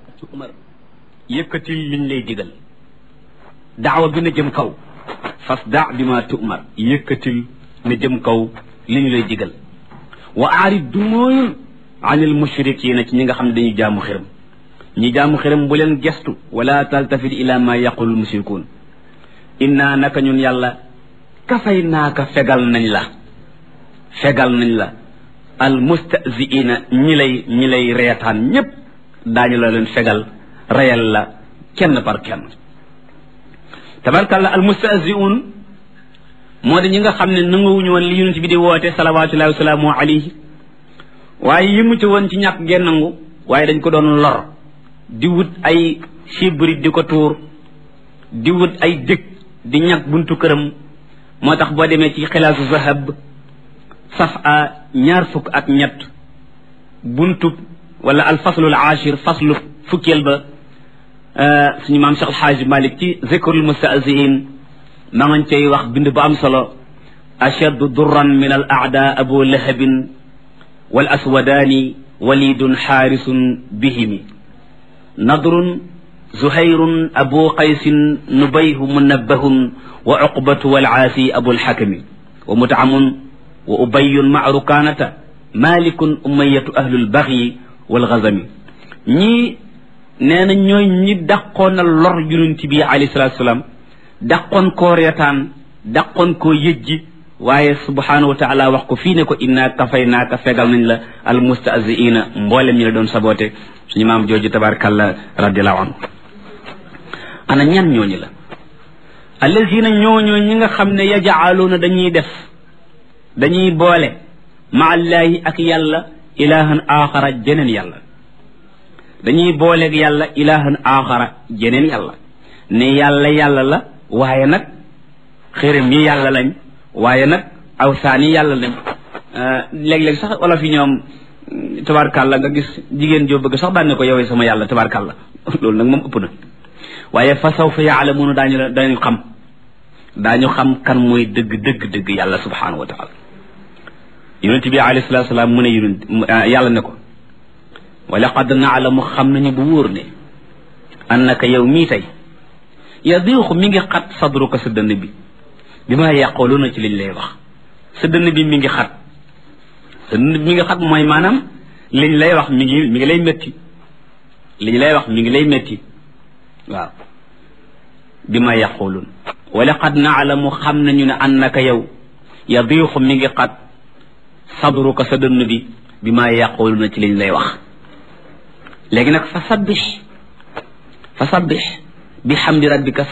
umar yëkkatil liñ lay digal daawa bi na jëm kaw fas da bi ma tu'mar yëkkatil na jëm kaw li ñu lay digal wa aarid du mooyul anil mushrikiina ci ñi nga xam ne dañuy jaamu xiram ñi jaamu xiram bu leen gestu wala taltafit ila ma yaqulul mushrikuun inna naka ñun yàlla kafay naaka fegal nañ la fegal nañ la al mustaziina ñi lay ñi lay reetaan ñépp daañu la leen fegal reyal la kenn par kenn tabarkalla al mustaziun moo di ñi nga xam ne nanguwuñu woon li yonent bi di woote salawatullahi wasalaamu alayhi waaye yëmu ci woon ci ñàkk ngeen nangu waaye dañ ko doon lor di wut ay sibri di ko tuur di wut ay dëkk di ñàkk buntu këram moo tax boo demee ci xilaasu zahab saf a ñaar fukk ak ñett buntub wala al faslul ashir faslu fukkeel ba suñu maam Cheikh Alxaaji Malik ci zikrul mustahziin ma ngañ cay wax bind bu am solo ashaddu durran min al aada abu lahabin wal aswadaani walidun xaarisun bihimi nadrun zuhayrun abu qaysin nubayhu munabbahun wa uqbatu wal aasi abu lxakami wa mutaamun wa ubayun ma rukaanata malikun umayatu ahlul baxyi wal gazami ñii nee na ñooy ñi dàqoon na lor yonent bi alayhi salaatu salaam dàqoon koo reetaan dàqoon koo yëjji waaye subhaanahu wa taala wax ko fii ne ko inna kafay naaka fegal nañ la al mustaziina mboolem ñi la doon saboote suñu maam jooju tabarakallah radiallahu anhu ana ñan ñooñu la allazina ñooñoo ñi nga xam ne yajaaluuna dañuy def dañuy boole ma allaahi ak yàlla ilahan axara jeneen yàlla dañuy booleeg yàlla ilahan axara jeneen yàlla ne yàlla yàlla la waaye nag xërëm yi yàlla lañ waaye nag awsaan yi yàlla lañ léeg-léeg sax wala fi ñoom tabarkàlla nga gis jigéen joo bëgg sax daan ne ko yowee sama yàlla tabarkàlla loolu nag moom ëpp na waaye fa sawfa yaalamuuna daañu la daañu xam daañu xam kan mooy dëgg dëgg dëgg yàlla subhanahu wa taala yonent bi alayhi salatu salaam mu ne yonent yàlla ne ko wa laqad naalamu xam nañu bu wóor ne annaka yow mii tey yadiixu mi ngi xat sadruka sa dënn bi bi ma yàqooluuna ci liñ lay wax sa dënn bi mi ngi xat sa dënn bi mi ngi xat mooy maanaam liñ lay wax mi ngi mi ngi lay métti liñ lay wax mi ngi lay métti waaw bi ma yàqooluun wa laqad naalamu xam nañu ne annaka yow yadiixu mi ngi xat sadruka sa dënn bi bi ma yàqooluuna ci liñ lay wax léegi nag fa sabbix fa sabbix bi xamdi rabbika